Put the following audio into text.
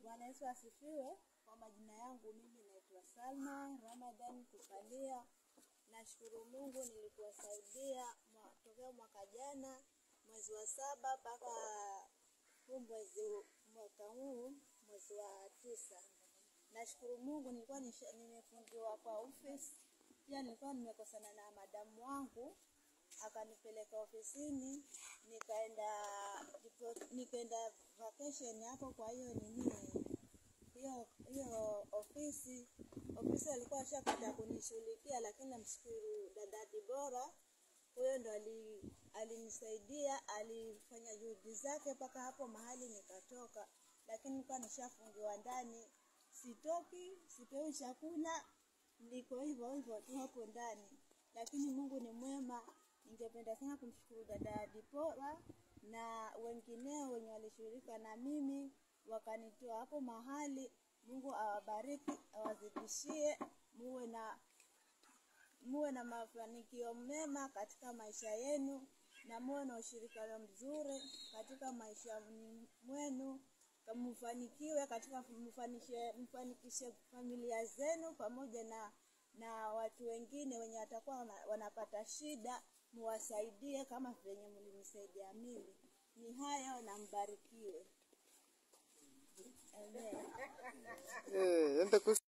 Bwana Yesu asifiwe. Kwa majina yangu mimi naitwa Salma Ramadhan Kukalia. Nashukuru Mungu nilikuwasaidia mwa- tokea mwaka jana mwezi wa saba mpaka huu mwezi mwaka huu mwezi wa tisa. Nashukuru Mungu nilikuwa nisha- nimefungiwa kwa ofisi, pia nilikuwa nimekosana na madamu wangu akanipeleka ofisini, nikaenda nikaenda vacation hapo. Kwa hiyo nini hiyo hiyo ofisi ofisi alikuwa ashapata kunishughulikia, lakini namshukuru dada Dibora, huyo ndo ali- alinisaidia, alifanya juhudi zake mpaka hapo mahali nikatoka, lakini nilikuwa nishafungiwa ndani, sitoki, sipewi chakula, niko hivyo hivyo tu hapo ndani, lakini Mungu ni mwema. Ningependa sana kumshukuru dada Dipora na wengineo wenye walishughulika na mimi wakanitoa hapo mahali. Mungu awabariki, awazidishie, muwe na muwe na mafanikio mema katika maisha yenu na muwe na ushirikiano mzuri katika maisha mwenu, mfanikiwe katika mfanishe, mfanikishe familia zenu pamoja na na watu wengine wenye watakuwa wana- wanapata shida, muwasaidie kama venye mlinisaidia mimi. Ni hayo na mbarikiwe. Amen. Eh, enda kus